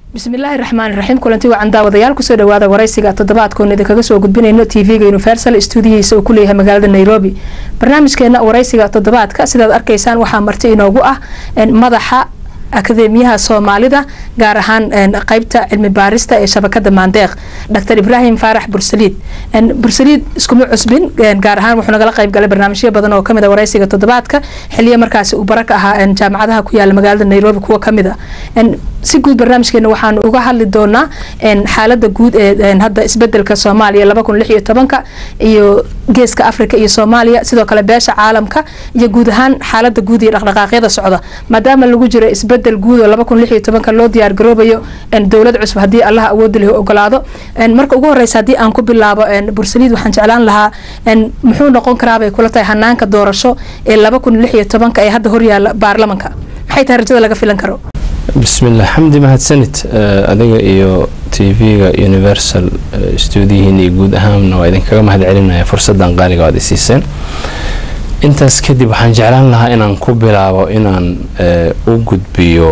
bismillaahi raxmaan raxiim kulanti wacan daawadayaal kusoo dhawaada waraysiga toddobaadkoon idinkaga soo gudbinayno tv-ga universal stuudiyihiisa uu kuleeyahay magaalada nairobi barnaamijkeena waraysiga toddobaadka sidaad arkaysaan waxaa marti inoogu ah madaxa akademiyaha soomaalida gaar ahaan qeybta cilmi baarista ee shabakada maandeeq dr ibraahim faarax bursaliid bursaliid iskuma cusbin gaar ahaan wuxuu nagala qeyb galay barnaamijyo badan oo kamid a waraysiga toddobaadka xiliya markaasi uu bara ka ahaa jaamacadaha ku yaala magaalada nairobi kuwa kamid a si guud barnaamijkeena waxaanu uga hadli doonaa xaalada guud ee hadda isbedelka soomaaliya laba kun lix iyo tobanka iyo geeska africa iyo soomaaliya sidoo kale beesha caalamka iyo guud ahaan xaalada guud iyo dhaqdhaqaaqyada socda maadaama lagu jiro isbedel guud oo laba kun lix iyo tobanka loo diyaar garoobayo dowlad cusub haddii allaha awoodi leh ogolaado marka ugu horeysa haddii aan ku bilaabo bursaliid waxaan jeclaan lahaa muxuu noqon karaabay kula tahay hanaanka doorasho ee laba kun lix iyo tobanka ee hadda horyaala baarlamanka maxay tahay rajada laga filan karo bismillah xamdi mahadsanid adiga iyo t v-ga universal stuudiyihiin iyo guud ahaanna waa idinkaga mahad celinaya fursadan qaaliga aad isiiseen intaas kadib waxaan jeclaan lahaa inaan ku bilaabo inaan u gudbiyo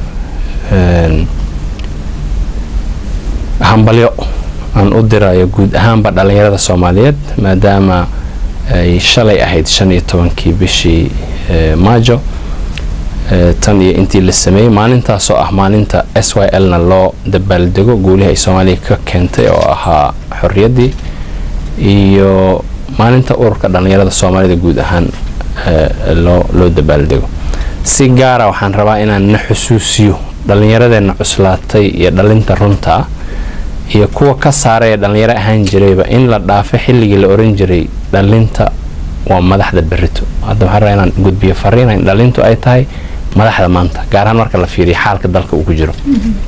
hambalyo aan u dirayo guud ahaanba dhalinyarada soomaaliyeed maadaama ay shalay ahayd shan iyo tobankii bishii maajo tan iyo intii la sameeyey maalintaasoo ah maalinta s y l na loo dabaaldego guulihii ay soomaaliya ka keentay oo ahaa xorriyaddii iyo maalinta ururka dhallinyarada soomaalida guud ahaan loo loo dabaaldego si gaara waxaan rabaa inaan na xusuusiyo dhallinyaradeenna cuslaatay iyo dhalinta runta ah iyo kuwa ka saaray ee dhallinyaro ahaan jirayba in la dhaafo xilligii la oran jiray dhalinta waa madaxda berito hadda waxaan rabaa inaan gudbiyo fariina in dhalintu ay tahay madaxda maanta gaar ahaan marka la fiiriyo xaalka dalka uu ku jiro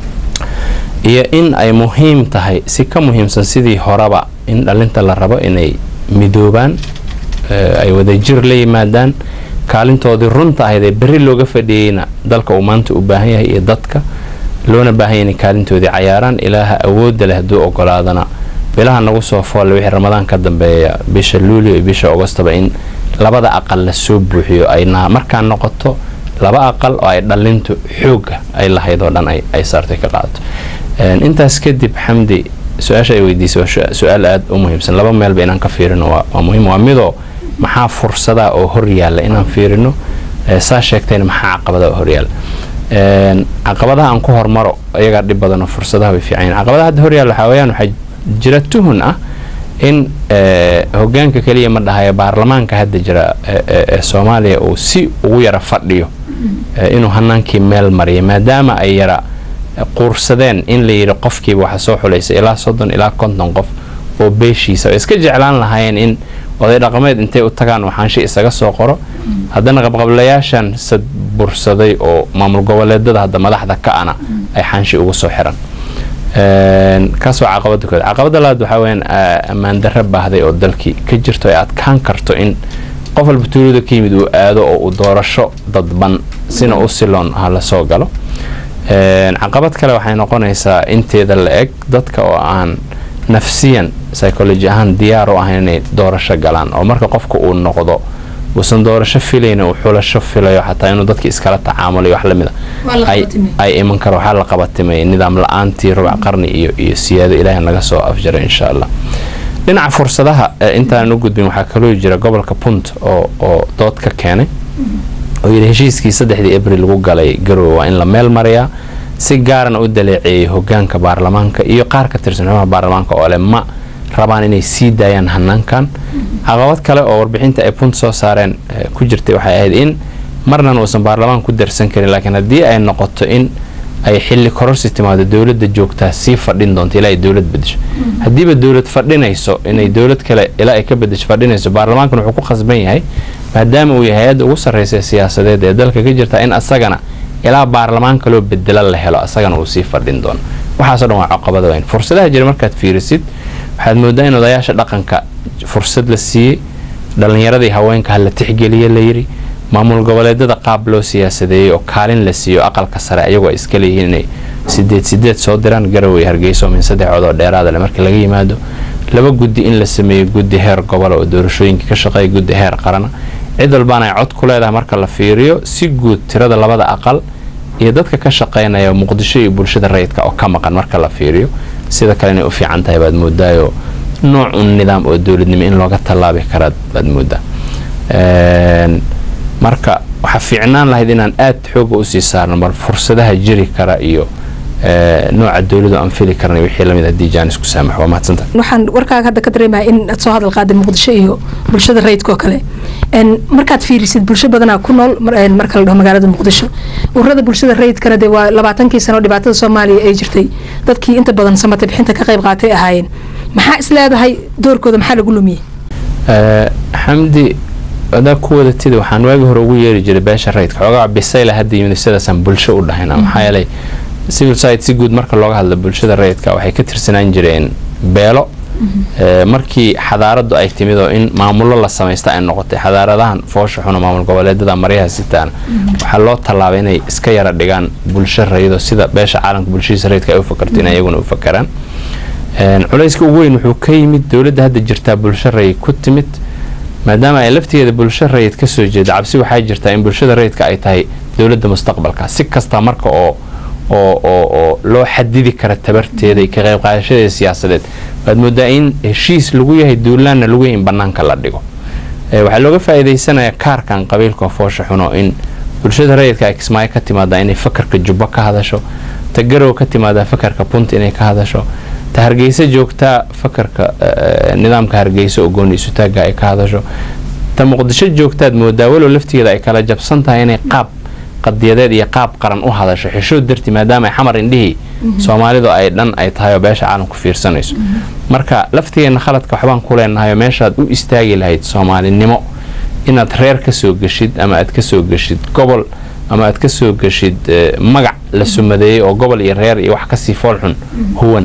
iyo in ay muhiim tahay si ka muhiimsan sidii horeba in dhalinta la rabo inay midoobaan ay wadajir la yimaadaan kaalintoodii runta ahayd ee berri looga fadhiyeyna dalka uu maanta u baahan yahay iyo dadka loona baahanya inay kaalintoodii cayaaraan ilaaha awoodda leh hadduu ogolaadana bilaha nagu soo foolle wixii ramadaan ka dambeeya bisha luulio iyo bisha agostaba in labada aqal la soo buuxiyo ay markaa noqoto laba aqal oo ay dhalintu xooga ay lahayd oo dhan ay saartay ka qaadato intaas kadib xamdi su-aasha ay weydiisay waa su-aal aada u muhiimsan laba meelba inaan ka fiirino waa muhiim waa midoo maxaa fursada oo horyaalla inaan fiirino saa sheegtayna maxaa caqabada oo horyaalla caqabadaha aan ku hormaro iyagaa dhib badanoo fursadaha way fiican caqabadaha hadda horyaalla waxaa weyaan waxaa jira tuhun ah in hogaanka keliya ma dhahayo baarlamaanka hadda jira ee soomaaliya uu si ugu yara fadhiyo inuu hanaankii meel mariya maadaama ay yara quursadeen in la yidhi qofkiiba waxa soo xulaysa ilaa soddon ilaa konton qof oo beeshiisa oo iska jeclaan lahaayeen in oday dhaqameed intay u tagaan uu xaanshi isaga soo qoro haddana qabqablayaashan sad bursaday oo maamul goboleedada hadda madaxda ka ana ay xaanshi ugu soo xiran kaas waa caqabada kood caqabada labaad waxaa weyaan ammaan darra baahday oo dalkii ka jirto ay adkaan karto in qof walba tuulada ka yimid uu aado oo uu doorasho dadban sina u siloon ha la soo galo caqabad kale waxay noqonaysaa inteeda la eg dadka oo aan nafsiyan psychology ahaan diyaar u ahayn inay doorasho galaan oo marka qofka uu noqdo uusan doorasho filayna uu xulasho filayo xataa inuu dadki iskala tacaamulayo wax lamid a ay iman karo waxaa la qabatimay nidaam la-aantii rubac qarni iyo iyo siyaado ilaahay naga soo afjaray insha allah dhinaca fursadaha intaanan u gudbin waxaa kaloo jira gobolka punt oo oo dood ka keenay oo yidhi heshiiskii saddexdii abril lagu galay garowe waa in la meel mariyaa si gaarana u daleeceeyay hogaanka baarlamaanka iyo qaar ka tirsan xubnaha baarlamaanka oo leh ma rabaan inay sii daayaan hanaankan caqabad kale oo warbixinta ay punt soo saareen ku jirtay waxay ahayd in marnan uusan baarlamaan ku darsan karin laakiin haddii ay noqoto in ay xilli kororsi timaado dowladda joogtaa sii fadhin doonto ilaa ay dowlad bedesho haddiiba dowlad fadhinayso inay dowlad kale ilaa ay ka bedesho fadhinayso baarlamaankan wuxuu ku khasban yahay maadaama uu yahay hay-adda ugu sarreysa siyaasadeed ee dalka ka jirta in asagana ilaa baarlamaan kaloo bedela la helo asagana uu sii fadhin doono waxaaso dhan waa caqabada weyn fursadaha jira markaad fiirisid waxaad moodaa in odayaasha dhaqanka fursad la siiyey dhallinyaradii haweenka ha la tixgeliye layidhi maamul goboleedada qaab loo siyaasadeeyey oo kaalin la siiyo aqalka sare ayagoo iska leeyihiin inay sideed sideed soo diraan garowe hargeyso min saddex cod oo dheeraada le markii laga yimaado laba guddi in la sameeyo guddi heer gobola oo doorashooyinka ka shaqeeya guddi heer qarana cid walbaana ay cod ku leedahay marka la fiiriyo si guud tirada labada aqal iyo dadka ka shaqaynaya muqdisho iyo bulshada rayidka oo ka maqan marka la fiiriyo sida kale inay u fiican tahay baad moodaayo nooc un nidaam oo dowladnimo in looga tallaabi karaa baad moodaa marka waxaa fiicnaan lahayd inaan aad xooga usii saarno bal fursadaha jiri kara iyo nooca dowladu aan fili karnay wixii lamid haddii jaanis ku saamax waa mahadsanta waxaan warkaaga hadda ka dareemaya in aad soo hadal qaaday muqdisho iyo bulshada rayidka oo kale markaad fiirisid bulsho badanaa ku nool marka la dhaho magaalada muqdisho ururada bulshada rayidkana dee waa labaatankii sano dhibaatada soomaaliya ay jirtay dadkii inta badan samata bixinta ka qayb qaatay ahaayeen maxaa is leedahay doorkooda maxaa lagu lumiyey xamdi adaa ku wadatida waxaan waagi hore ugu yeeri jiray beesha rayidka xoogaa bisayla hadda yimid sidaasaan bulsho u dhahayna maxaa yeelay civil society si guud marka looga hadlo bulshada rayidka waxay ka tirsanaan jireen beelo markii xadaaradu ay timid oo in maamullo la samaysta ay noqotay xadaaradahan foosha xuna maamul goboleedada maryaha sitaana waxaa loo tallaabay inay iska yara dhigaan bulsho rayidoo sida beesha caalamka bulshadiisa rayidka ay u fakarto in iyaguna u fakaraan culayska ugu weyn wuxuu ka yimid dowladda hadda jirtaa bulsho rayid ku timid maadaama ay laftigeeda bulsho rayid ka soo jeeda cabsi waxaa jirtaa in bulshada rayidka ay tahay dowladda mustaqbalka si kasta marka oo oo oo oo loo xadidi kara tabarteeda iyo ka qayb qaadashadeeda siyaasadeed waad moodaa in heshiis lagu yahay duulaanna lagu yahay in bannaanka la dhigo waxaa looga faa'iidaysanayaa kaarkan qabiilka foosha xuno in bulshada rayidka ay kismaayo ka timaadaa inay fakarka jubbo ka hadasho ta garow ka timaadaa fakarka punt inay ka hadasho ta hargeysa joogtaa fakarka nidaamka hargeysa oo gooni isutaagga ay ka hadasho ta muqdisho joogtaad moodaa walow laftigeeda ay kala jabsan tahay inay qaab qadiyadeed iyo qaab qaran u hadasho xishood darti maadaama ay xamar indhihii soomaalidu ay dhan ay tahay oo beesha caalamku fiirsanayso marka laftigeenna khaladka waxbaan ku leenahay oo meeshaad u istaagi lahayd soomaalinimo inaad reer ka soo geshid ama aad ka soo geshid gobol ama aad ka soo geshid magac la sumadeeyey oo gobol iyo reer iyo wax kasii foolxun huwan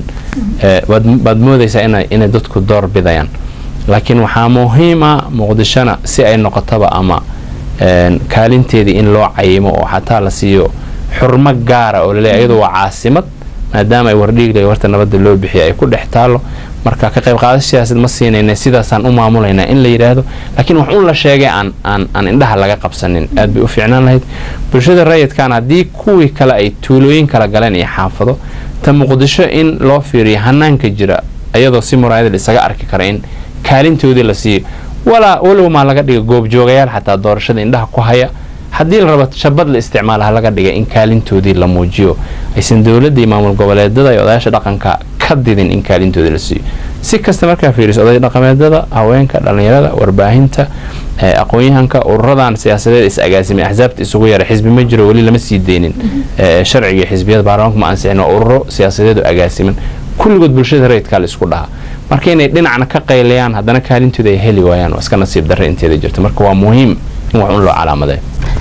baad moodaysaa inay dadku door bidayaan laakiin waxaa muhiima muqdishona si ay noqotaba ama kaalinteedii in loo cayimo oo xataa la siiyo xurmo gaara oo laleeyahy iyadu waa caasimad maadaama ay wardhiigle warta nabadda loo bixiya ay ku dhex taalo marka ka qayb qaadasho siyaasad ma siinayna sidaasaan u maamulaynaa in la yidhaahdo laakiin wax un la sheegay aan aan aan indhaha laga qabsanin aad bay u fiicnaan lahayd bulshada rayidkan haddii kuwii kale ay tuulooyin kala galeen iyo xaafado ta muqdisho in loo fiiriyo hanaanka jira iyadoo si muraayada isaga arki kara in kaalintoodii la siiyo walaa walow maa laga dhiga goobjoogayaal xataa doorashada indhaha ku haya haddii la rabo shabad la isticmaala ha laga dhiga in kaalintoodii la muujiyo aysan dowladda iyo maamul goboleedada iyo odayaasha dhaqanka ka didin in kaalintoodii la siiyo si kasta markaa fiiriso oday dhaqameedada haweenka dhallinyarada warbaahinta aqoon-yahanka ururadan siyaasadeed is agaasimay axsaabta isugu yara xisbi ma jiro weli lama sii deynin sharciga xisbiyada baarlamaanka ma ansixin waa ururo siyaasadeed oo agaasiman kulligood bulshada rayidkaa la isku dhahaa marka inay dhinacna ka qaylayaan haddana kaalintooda ay heli waayaan waa iska nasiib darre inteeda jirta marka waa muhiim in wax un loo calaamaday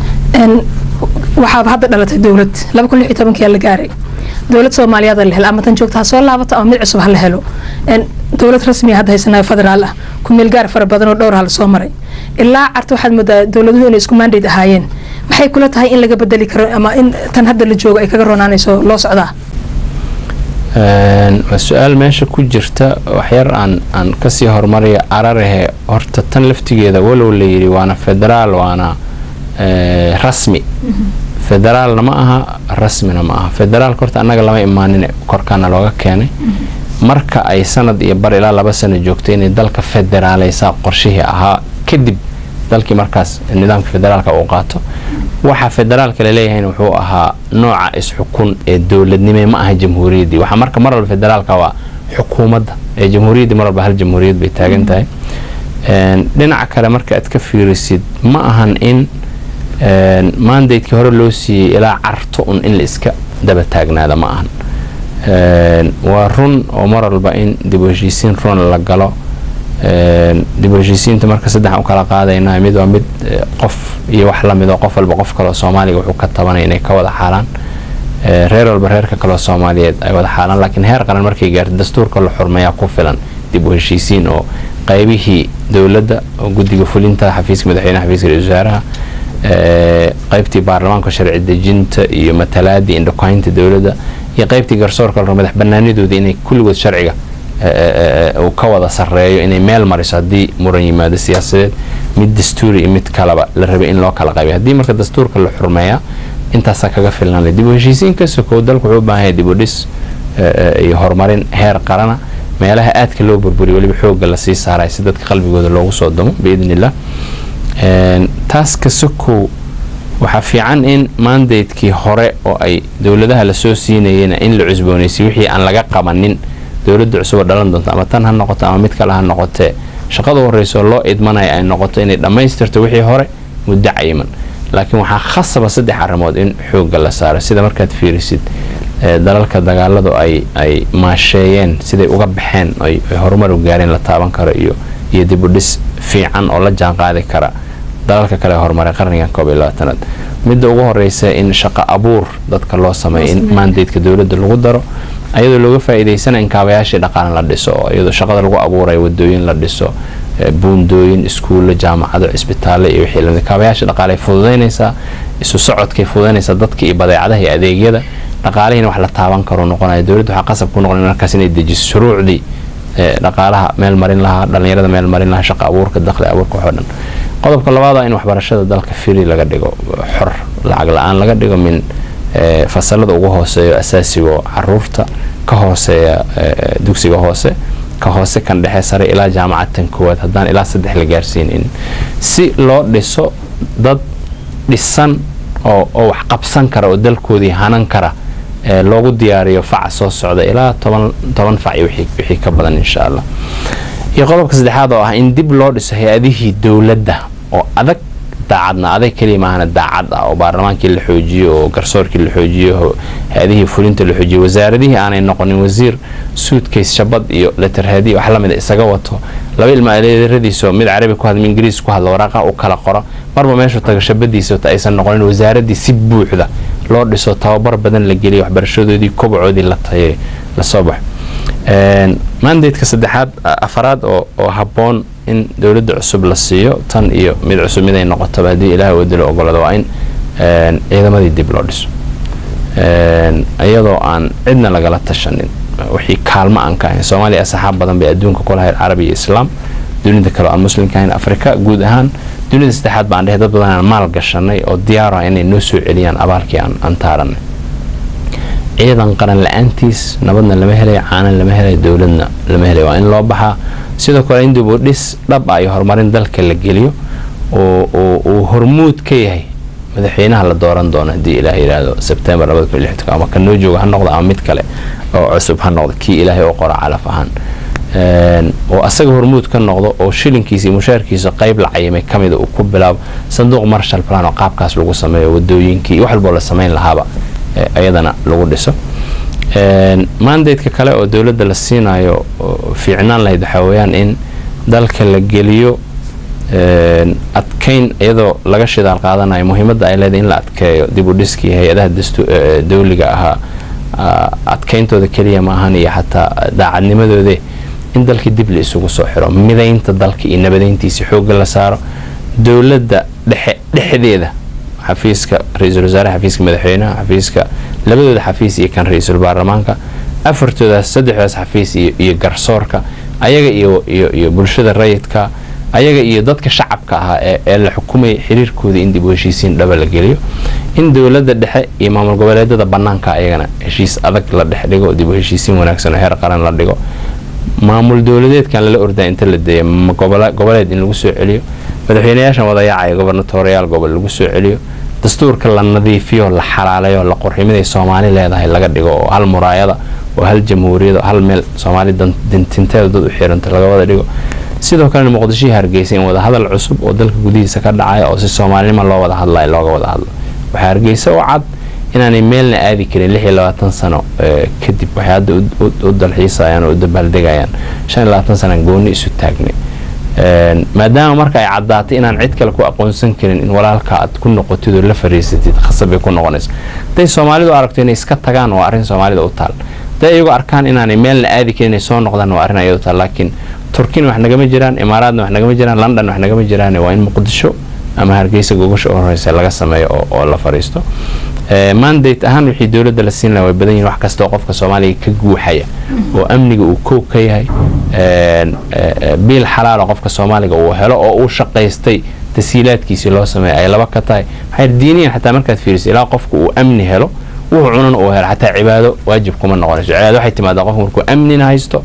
waxaaba hadda dhalatay dowlad laba kun lix iyo tobankii la gaaray dowlad soomaaliyeed la helo ama tan joogta ha soo laabato ama mid cusub ha la helo dowlad rasmiya hadda haysanayo federaal ah ku meel gaar fara badan oo dhowr ha la soo maray ilaa carta waxaad moodaa dowladuhu inay isku mandate ahaayeen maxay kula tahay in laga bedeli karo ama in tan hadda la joogo ay kaga ronaanayso loo socdaa waa su-aal meesha ku jirta waxyar aan aan kasii hormaraya ararahe horta tan laftigeeda walow la yidhi waana federaal waana rasmi federaalna ma aha rasmina ma aha federaalka horta annaga lama imaanin korkaana looga keenay marka ay sanad iyo bar ilaa laba sano joogtay inay dalka federaaleysaa qorshihii ahaa kadib dalkii markaas nidaamka federaalka uu qaato waxa federaalka laleeyahayna wuxuu ahaa nooca is-xukun ee dowladnime ma aha jamhuuriyaddii waxaa marka mar walba federaalka waa xukuumadda ee jamhuuriyaddii mar walba hal jamhuuriyad bay taagan tahay dhinaca kale marka aad ka fiirisid ma ahan in mandatekii hore loo siiyey ilaa carto un in la iska daba taagnaada ma ahan waa run oo mar walba in dib u heshiisiin run la galo dib u heshiisiinta marka saddex u kala qaadaynaa mid waa mid qof iyo wax lamid oo qof walba qof kaleo soomaaliga wuxuu ka tabanaya inay ka wada xaalaan reer walba reerka kaleo soomaaliyeed ay wada xaalaan laakiin heer qaran markay gaarto dastuurka la xurmeeyaa ku filan dib u heshiisiin oo qaybihii dowladda oo guddiga fulinta xafiiska madaxweynaha xafiiska ra-isul wasaaraha qaybtii baarlamaanka sharci dejinta iyo matalaadii indhokaynta dowladda iyo qaybtii garsoorka la madax banaanidooda inay kulligood sharciga uu ka wada sareeyo inay meel mariso haddii muran yimaado siyaasadeed mid dastuuri iyo mid kaleba la rabay in loo kala qaybiyo haddii marka dastuurka la xurmeeyaa intaasaa kaga filnaanay dib u heshiisiin ka sokow dalku wuxuu u baahan yahay dib u dhis iyo horumarin heer qarana meelaha aadka loo burburiyo weliba xoogga lasii saaraya si dadka qalbigooda loogu soo damo biidn illah taas ka sokow waxaa fiican in mandatekii hore oo ay dowladaha lasoo siinayena in la cusboonaysiy wixii aan laga qabanin dowladda cusuboo dhalan doonto ama tan ha noqoto ama mid kale ha noqotee shaqada horreyso loo idmanaya ay noqoto inay dhammaystirto wixii hore muddo cayiman laakiin waxaa khasaba saddex arrimood in xoogga la saaro sida markaad fiirisid dalalka dagaaladu ay ay maasheeyeen siday uga baxeen ay horumar u gaareen la taaban karo iyo iyo dib u dhis fiican oo la jaan qaadi kara dalalka kale horumaray qarnigan koob iyo labaatanaad midda ugu horeysa in shaqo abuur dadka loo sameeyo in mandateka dowladda lagu daro ayadoo looga faa'iidaysana in kaabayaashii dhaqaale la dhiso oo iyadoo shaqada lagu abuurayo wadooyin la dhiso buundooyin iskuulla jaamacado cisbitaalle iyo wixii lamid kaabayaasha dhaqaale ay fududaynaysaa isu socodkay fududaynaysaa dadka iyo badeecadaha iyo adeegyada dhaqaalihiina wax la taaban karo noqonaya dowladda waxaa qasab ku noqon markaas inay dejiso shuruucdii dhaqaalaha meel marin lahaa dhallinyarada meel marin lahaa shaqa abuurka dakhli abuurka waxoo dhan qodobka labaada in waxbarashada dalka firi laga dhigo xor lacag la-aan laga dhigo min fasalada ugu hooseeyo asaasigo caruurta ka hooseeya dugsiga hoose ka hoose kan dhexe sare ilaa jaamacadtan koowaad haddaan ilaa saddex la gaarsiinin si loo dhiso dad dhisan oo oo wax qabsan kara oo dalkoodii hanan kara loogu diyaariyo faca soo socda ilaa toban toban fac iyo wixii ka badan insha allah iyo qodobka saddexaad oo ah in dib loo dhiso hay-adihii dowladda oo adag daacadna adag keliya maahana daacad ah oo baarlamaankii la xoojiyo oo garsoorkii la xoojiyo hay-adihii fulinta la xoojiyo wasaaradihii aanay noqonin wasiir suudkays shabad iyo leterheedi wax lamida isaga wato laba ilmaaleeradiiso mid carabi ku hadla mid ingiriis ku hadla waraaqa u kala qoro marba meeshu taga shabadiisa aysan noqonin wasaaradii si buuxda loo dhiso tababar badan la geliyo waxbarashadoodii kobacoodii la tayay lasoo baxo mandatka saddexaad afaraad oo habboon in dowladda cusub la siiyo tan iyo mid cusub miday noqotaba haddii ilaah wadilo ogolada waa in ciidamadii dib loo dhiso iyadoo aan cidna lagala tashanin wixii kaalmo aan ka ahayn soomaaliya asxaab badan bay adduunka ku lahayd carabi iyo islaam dunida kale aan muslimka ahayn afrika guud ahaan dunida saddexaad baan dhehe dad badan aan maal gashanay oo diyaar ah inay noo soo celiyaan abaalkii aan taaranay ciidan qaran la-aantiis nabadna lama helay caanan lama helay dowladna lama helay waa in loo baxaa sidoo kale in dib u dhis dhab ah iyo horumarin dalka la geliyo oo uu hormuud ka yahay madaxweynaha la dooran doono haddii ilaah yidhaahdo sebtembar ama ka noo jooga ha noqdo ama mid kale oo cusub ha noqdo kii ilaahay oo qora calaf ahaan oo asaga hormuud ka noqdo oo shilinkiisa iyo mushaarkiisa qayb la cayimay ka mida uu ku bilaabo sanduuq marshal plan oo qaabkaas lagu sameeyo wadooyinkii iyo wax walboo la samayn lahaaba ayadana lagu dhiso mandateka kale oo dowladda la siinayo fiicnaan lahayd waxaa weyaan in dalka la geliyo adkayn iyadoo laga shidaal qaadanayo muhiimadda ay leedahay in la adkeeyo dib u dhiskii hay-adaha dawliga ahaa adkayntooda keliya maahan iyo xataa daacadnimadoode in dalkii dib la isugu soo xiro midaynta dalka iyo nabadeyntiisa xoogga la saaro dowladda dhexe dhexdeeda xafiiska ra-iisul wasaaraha xafiiska madaxweynaha xafiiska labadooda xafiis iyo kan ra-iisul baarlamaanka afartoodaas saddexdaas xafiis iyo garsoorka ayaga iyo bulshada rayidka ayaga iyo dadka shacabka ahaa ee la xukumaya xiriirkooda in dib u heshiisiin dhaba la geliyo in dowladda dhexe iyo maamul goboleedada banaanka ayagana heshiis adag la dhex dhigo dib u heshiisiin wanaagsan oo heer qaran la dhigo maamul dowladeedkan lala ordaa inta la deeya goboleed in lagu soo celiyo madaxweynayaashan wadayaacaya gobarnatooriyaal gobol lagu soo celiyo dastuurka la nadiifiyo la xalaalayo la qurximiday soomaali leedahay laga dhigo oo hal muraayada oo hal jamhuuriyad oo hal meel soomaali dintinteeda dad u xiranta laga wada dhigo sidoo kalena muqdishihii hargeysa in wadahadal cusub oo dalka gudihiisa ka dhacaya oo si soomaalinima loo wada hadlayo looga wada hadlo waxaa hargeysa oo cad inaanay meelna aadi karin lix iyo labaatan sano kadib waxay hadda u dalxiisayaan oo u dabaaldegayaan shan iyo labaatan sanaan gooni isu taagnay maadaama marka ay caddaatay inaan cid kale ku aqoonsan karin in walaalka aad ku noqotid oo la fariisatid khasabay ku noqonaysa hadday soomaalidu aragto inay iska tagaan waa arrin soomaalida u taal hadday iyagu arkaan inaanay meelna aadi karin inay soo noqdaan waa arrin ayadu taal laakiin turkina wax nagama jiraan imaaraadna wax nagama jiraan london wax nagama jiraan waa in muqdisho ama hargeysa gogasha u horeysa laga sameeyo oo la fariisto mandate ahaan wixii dowladda la siin laha way badan yihin wax kastoo qofka soomaaliga ka guuxaya oo amniga uu koog ka yahay biil xalaalo qofka soomaaliga uu helo oo uu shaqaystay tasiilaadkiisii loo sameeya ay laba ka tahay maxay diiniyan xataa markaad fiiriso ilaa qofku uu amni helo wuxuu cunan uu helo xataa cibaado waajib kuma noqonayso cibaado waxay timaadaa qofku markuu amnina haysto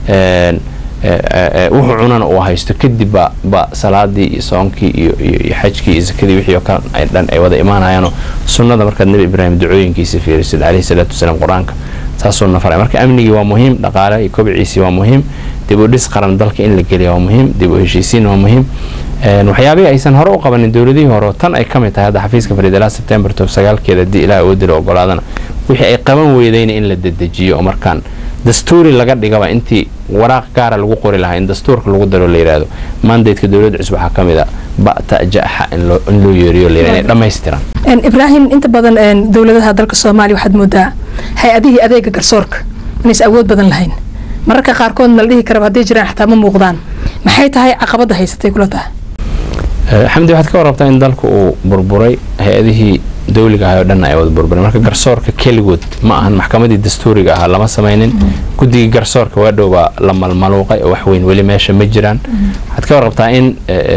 wuxuu cunana uu haysto kadib ba ba salaadii iyo soonkii iyo iyo xajkii iyo sakadii wixii oo kale ay dhan ay wada imaanayaanoo sunnada markaad nebi ibraahim ducooyinkiisa fiirisid caleyhi salaatu wasalaam qur-aanka saasuu nafaray marka amnigii waa muhiim dhaqaale iyo kobciisii waa muhiim dib u dhis qaran dalka in la geliya waa muhiim dib u heshiisiin waa muhiim waxyaabihii aysan hore u qabanin dowladihii hore tan ay ka mid tahay hadda xafiiska fariidalaa sebtembar tob sagaalkeeda haddii ilaah oo dilo ogolaadana wixii ay qaban weydayna in la dedejiyo oo markaan dastuuri laga dhigaba intii waraaq gaara lagu qori lahaa in dastuurka lagu daro la yidhaahdo mandatka dowladda cusub waxaa ka mid a ba'ta jaxa in loo yeeriyo la yidhahdo inay dhammaystiran ibraahim inta badan dowladaha dalka soomaaliya waxaad moodaa hay-adihii adeega garsoorka inaysa awood badan lahayn mararka qaarkood ma la dhihi karaba hadday jiraan xataa ma muuqdaan maxay tahay caqabadda haysatay kula tahay xamdi waxaad ka warrabtaa in dalku uu burburay hay-adihii dawliga ahay oo dhan ay wada burburay marka garsoorka keligood ma ahan maxkamadii dastuuriga ahaa lama samaynin guddigii garsoorka waa dhow baa la malmaluuqay oo waxweyn weli meesha ma jiraan waxaad ka warrabtaa in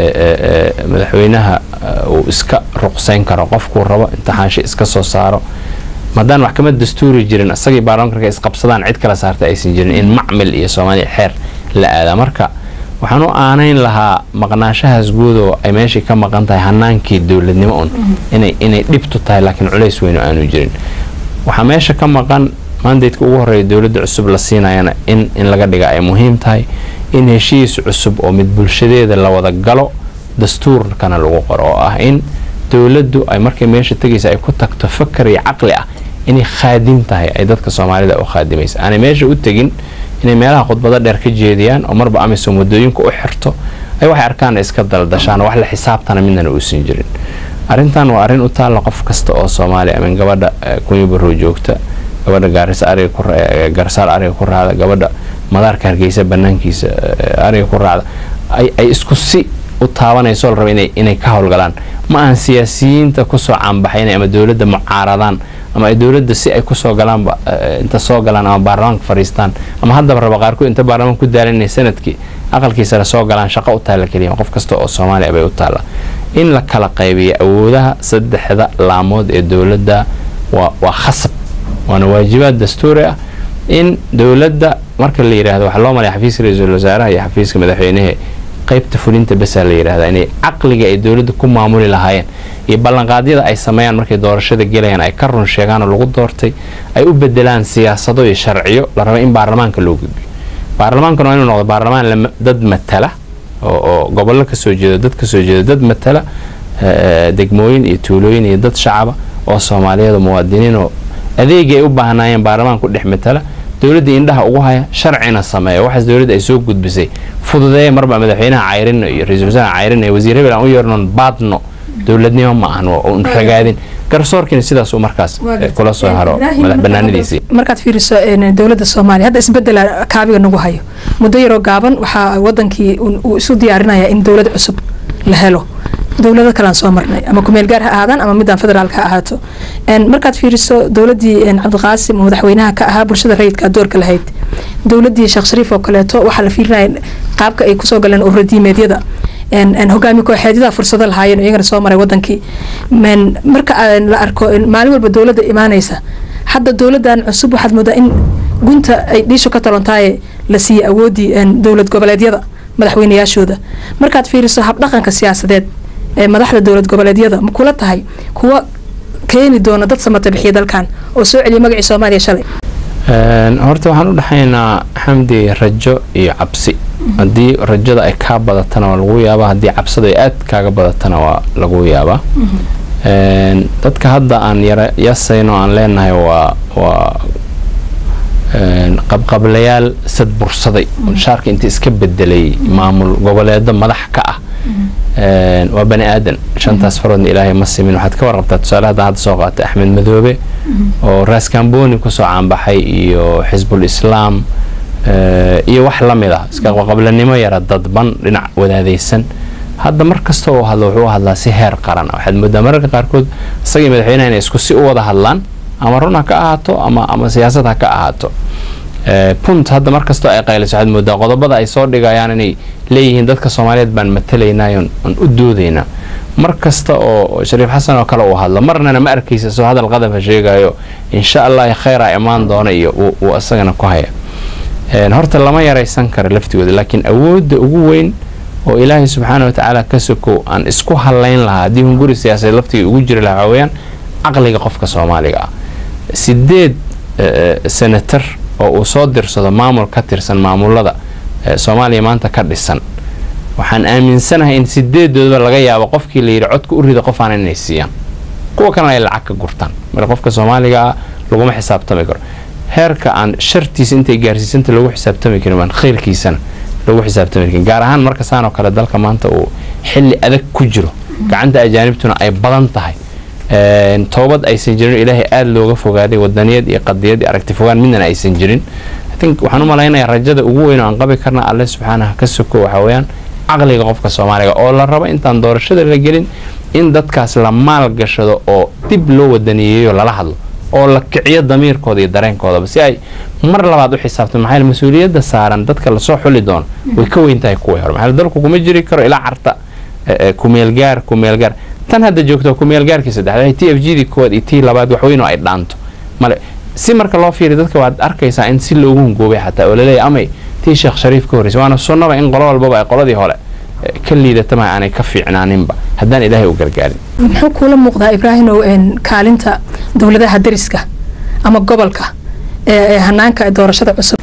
madaxweynaha uu iska ruqsayn karo qofkuu rabo imtixaansha iska soo saaro maadaan maxkamad dastuuri jirin isagii baarlamanka isqabsadaan cid kala saarta aysan jirin in macmil iyo soomaaliya xeer la aadaa marka waxaan u aanayn lahaa maqnaashahaas guud oo ay meeshii ka maqan tahay hanaankii dowladnimo un inay inay dhibtu tahay laakiin culays weyn oo aanu jirin waxaa meesha ka maqan mandaydka ugu horreeya dowladda cusub la siinayana in in laga dhiga ay muhiim tahay in heshiis cusub oo mid bulshadeeda la wada galo dastuurkana lagu qoro oo ah in dowladdu ay markay meesha tegaysa ay ku tagto fakar iyo caqli ah inay khaadim tahay ay dadka soomaalida u khaadimaysa aanay meesha u tegin inay meelaha khudbado dheer ka jeediyaan oo marba amisom wadooyinka u xirto ay waxay arkaan iska daldashaan wax la xisaabtana midnana uusan jirin arrintan waa arrin u taalla qof kasta oo soomaaliya amin gabadha kunya barrow joogta gabadha gaarisa ariga garsaal ariga ku raacda gabadha madaarka hargeysa banaankiisa ariga ku raacda ay isku si u taabanayso la raba inay ka howlgalaan ma ahan siyaasiyiinta kusoo caanbaxaynay ama dowladda mucaaradaan ama ay dowladda si ay kusoo galaanba inta soo galaan ama baarlamaanka fadhiistaan ama haddaba raba qaarkood inta baarlamaan ku daalan inay sanadkii aqalkiisana soo galaan shaqo u taalla keliya qof kasta oo soomaaliya bay u taalla in la kala qaybiyo awoodaha saddexda laamood ee dowladda waa khasab waana waajibaad dastuuri ah in dowladda marka la yidhaahdo waxaa loo malaya xafiiska ra-iisul wasaaraha iyo xafiiska madaxweynehe qaybta fulinta besaa la yidhahdaa inay caqliga ay dowladda ku maamuli lahaayeen iyo ballanqaadyada ay sameeyaan markay doorashada gelayaan ay ka run sheegaan oo lagu doortay ay u bedelaan siyaasado iyo sharciyo la raba in baarlamaanka loo gudbiyo baarlamaankana waa inuu noqdo baarlamaan dad matala oo gobollo kasoo jeedo dad kasoo jeedo dad matala degmooyin iyo tuulooyin iyo dad shacaba oo soomaaliyeed oo muwaadiniin oo adeegii ay u baahnaayeen baarlamaanku dhex matala dowladda indhaha ugu haya sharcina sameeya waxaas dowladda ay soo gudbisay fududeeya marba madaxweynaha cayrino iyo ra-isul wasaaraha cayrino iyo wasiir hebel aan u yeernon baadno dowladnimo ma ahan un ragaadin garsoorkiina sidaas uu markaas kula soo haro madax banaanadiisii markaad fiiriso dowladda soomaaliya hadda isbedela kaabiga nagu hayo muddo yaroo gaaban waxaa wadankii uu isu diyaarinaya in dowlad cusub la helo dowlado kalean soo marnay ama kumeel gaar ha ahaadaan ama midaan federaalka ha ahaato markaad fiiriso dowladii cabdiqaasim oo madaxweynaha ka ahaa bulshada rayidka doorka lahayd dowladii sheekh shariif oo kaleeto waxaa la fiirinaya qaabka ay kusoo galeen uradiimeedyada hogaami kooxeedyada fursado lahaayeen iyagana soo maray wadankii marka la arko maalin walba dowladda imaanaysa hadda dowladan cusub waxaad moodaa in gunta ay dhiisho ka talontaaye la siiyey awoodii dowlad goboleedyada madaxweynayaashooda markaad fiiriso habdhaqanka siyaasadeed ee madaxda dowlad goboleedyada ma kula tahay kuwa keeni doona dad samata bixiya dalkan oo soo celiya magacii soomaaliya shalay horta waxaan u dhexaynaa xamdi rajo iyo cabsi haddii rajada ay kaa badatana waa lagu yaabaa haddii cabsada ay aad kaaga badatana waa lagu yaabaa dadka hadda aan yasayno aan leenahay waa waa qabqablayaal sad bursaday shaarka inta iska bedelay maamul goboleedo madax ka ah waa bani aadan shantaas faroodna ilaahay ma simin waxaad ka warqabtaa tusaale hadda hadda soo qaatay axmed madoobe oo raaskambooni kusoo caanbaxay iyo xisbul islaam iyo wax la mid ah iska qablanimo yara dadban dhinac wadaadaysan hadda mar kasta uu hadlo wuxuu u hadlaa si heer qaran ah waxaad moodaa mararka qaarkood isagii madaxweynaha inay isku si u wada hadlaan ama run ha ka ahaato ama ama siyaasad ha ka ahaato punt hadda markastoo ay qayliso waxaad moodaa qodobada ay soo dhigayaan inay leeyihiin dadka soomaaliyeed baan matalaynaayo aan u doodaynaa mar kasta oo shariif xasan oo kale uu hadlo marnana ma arkaysa soo hadal qadafa sheegayo insha allah kheyraa imaan doona iyo uu isagana ku haya horta lama yaraysan karo laftigooda laakiin awoodda ugu weyn oo ilaahay subxaana watacaala ka sokow aan isku halayn lahaa haddii hunguri siyaasadeed laftiga ugu jiri lahaa waxaa weeyaan caqliga qofka soomaaliga ah sideed senatar oo uu soo dirsado maamul ka tirsan maamulada soomaaliya maanta ka dhisan waxaan aaminsanahay in sideedoodaba laga yaabo qofkii layidhi codka u rida qofaan inay siiyaan kuwa kalena ay lacag ka gurtaan marka qofka soomaaliga ah laguma xisaabtami karo heerka aan shartiisa intay gaarsiisanta lagu xisaabtami karin waan khayrkiisana lagu xisaabtami karin gaar ahaan marka saan oo kale dalka maanta uu xilli adag ku jiro gacanta ajaanibtuna ay badan tahay toobad aysan jirin ilaahay aada looga fogaaday wadaniyad iyo qadiyad iyo aragti fogaan midnana aysan jirin think waxaan u malaynayaa rajada ugu weyn oo aan qabi karna alle subxaanaha ka soko waxaa weeyaan caqliga qofka soomaaliga oo la rabo intaan doorashada la gelin in dadkaas la maal gashado oo dib loo wadaniyeeyo lala hadlo oo la kiciyo damiirkooda iyo dareenkoodaba si ay mar labaad u xisaabtan maxaa mas-uuliyadda saaran dadka lasoo xuli doono way ka weyn tahay kuwii hore maxaa dalku kuma jiri karo ilaa carta kumeelgaar kumeelgaar tan hadda joogto kumeelgaarkii saddexdaad t f g dii koowaad iyo tii labaad waxweyn oo ay dhaanto male si marka loo fiiriyo dadka waad arkaysaa in si loogu hungoobay xataa oo laleeyahy amay tii sheekh shariif ka horreysay waana sunnaba in qolo walbaba ay qoladii hore ka liidatama aanay ka fiicnaaninba haddaan ilaahay u gargaarin muxuu kuula muuqdaa ibraahimow kaalinta dowladaha dariska ama gobolka ee hanaanka doorashada cusub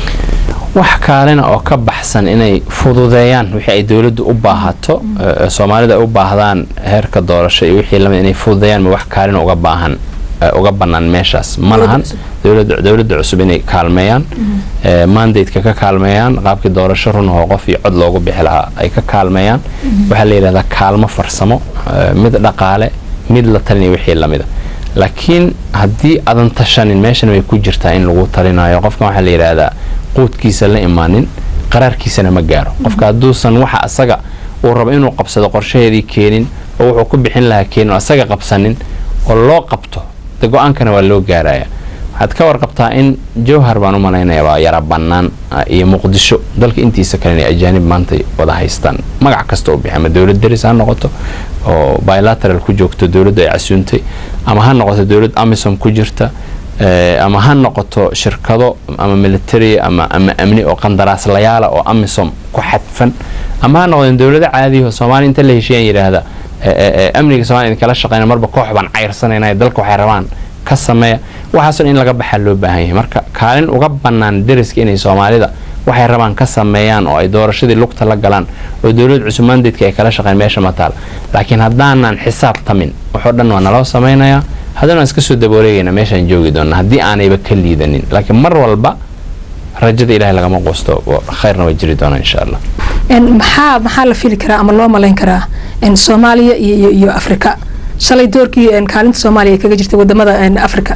wax kaalina oo ka baxsan inay fududeeyaan wixii ay dowladdu u baahato soomaalida ay u baahdaan heerka doorasho iyo wixii lamid inay fududeeyaan ma wax kaalina uga baahan uga bannaan meeshaas ma lahan dowladda cusub inay kaalmeeyaan mandateka ka kaalmeeyaan qaabkii doorasho runahoo qof iyo cod loogu bixi lahaa ay ka kaalmeeyaan waxaa la yidhahdaa kaalmo farsamo mid dhaqaale mid la talinaya wixii lamida laakiin haddii adan tashanin meeshan way ku jirtaa in lagu talinayo qofkan waxaa la yidhaahdaa quudkiisa la imaanin qaraarkiisana ma gaaro qofka hadduusan waxa asaga uu rabo inuu qabsado qorshaheedii keenin oo wuxuu ku bixin lahaa keenin oo asaga qabsanin oo loo qabto de go-aankana waa loo gaaraya waxaad ka warqabtaa in jowhar baan u malaynaya waa yara bannaan iyo muqdisho dalka intiisa kale inay ajaanib maanta wada haystaan magac kasta u bixi ama dowlad daris ha noqoto oo bilateral ku joogto dowladdu ay casuuntay ama ha noqoto dowlad amisom ku jirta ama ha noqoto shirkado ama military ama ama amni oo qandaraaslayaala oo amisom ku xadfan ama ha noqdeen dowlado caadiyaho soomaaliya inta la heshiiyaan yidhaahda amniga somalia idinkala shaqeyna marba koox baan cayrsanayna dalka waxay rabaan ka sameeya waxaason in laga baxaa loo baahan yahay marka kaalin uga bannaan deriska inay soomaalida waxay rabaan ka sameeyaan oo ay doorashadii lugta la galaan oo dowlad cusub mandatka ay kala shaqeyn meesha ma taal laakiin haddaanan xisaabtamin waxoo dhan waa naloo samaynayaa haddana waan iska soo dabooleegayna meeshaan joogi doona haddii aanayba ka liidanin laakiin mar walba rajada ilahay lagama quusto khayrna way jiri doonaa insha allah maxaa maxaa la fili karaa ama loo malayn karaa soomaaliya iyo iyo afrika shalay doorkii kaalinta soomaaliya ay kaga jirtay wadamada africa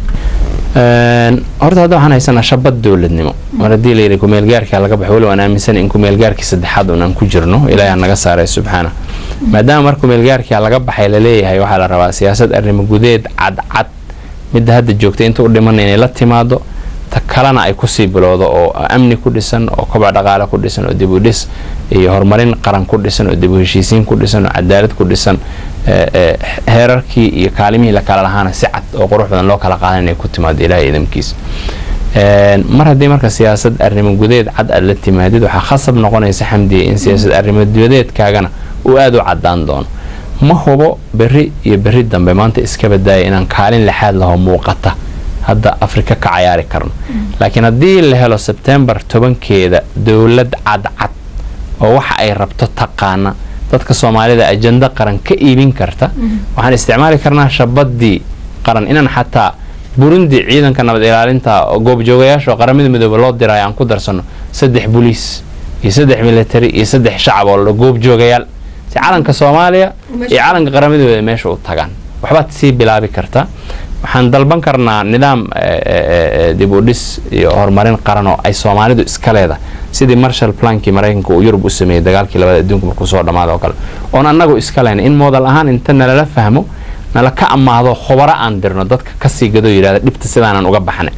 horta hadda waxaan haysanaa shabad dowladnimo mar haddii layidhi kumeelgaarkaa laga baxo weli waan aaminsanay in kumeelgaarkii saddexaad unaan ku jirno ilaahi aan naga saaray subxaana maadaama mar kumeelgaarkaa laga baxay laleeyahay waxaa la rabaa siyaasad arrimo gudeed cadcad midda hadda joogtay inta u dhimanay inay la timaado ta kalena ay kusii bilowdo oo amni ku dhisan oo kobac dhaqaale ku dhisan oo dib u dhis iyo horumarin qaran ku dhisan oo dib u heshiisiin ku dhisan oo cadaalad ku dhisan heerarkii iyo kaalimihii la kala lahaana si cad oo qurux badan loo kala qaadan inay ku timaado ilaahay idamkiisa mar haddii marka siyaasad arrimo gudeed cad aad la timaadid waxaa khasab noqonaysa xamdiya in siyaasad arrimo gudeedkaagana uu aada u cadaan doono ma hubo berri iyo berri dambe maanta iska badaaya inaan kaalin lixaad laho muuqata hadda afrika ka cayaari karno laakiin haddii la helo sebtembar tobankeeda dowlad cadcad oo waxa ay rabto taqaana dadka soomaalida ajando qaran ka iibin karta waxaan isticmaali karnaa shabadii qaran inaan xataa burundi ciidanka nabad ilaalinta goobjoogayaasha oo qaramada midoobe loo dirayo aan ku darsano saddex boliis iyo saddex military iyo saddex shacab oo goobjoogayaal si calanka soomaaliya iyo calanka qaramadooda meesha u tagaan waxbaad sii bilaabi kartaa waxaan dalban karnaa nidaam dib u dhis iyo horumarin qaran oo ay soomaalidu iska leedahay sidii marshal plankii maraykanka uu yurub u sameeyey dagaalkii labada adduunka markuu soo dhammaada oo kale oon annagu iska lehna in moodal ahaan inta nalala fahmo nala ka ammaado khubaro aan dirno dadka kasii gadoo yidhahda dhibta sidaanan uga baxnay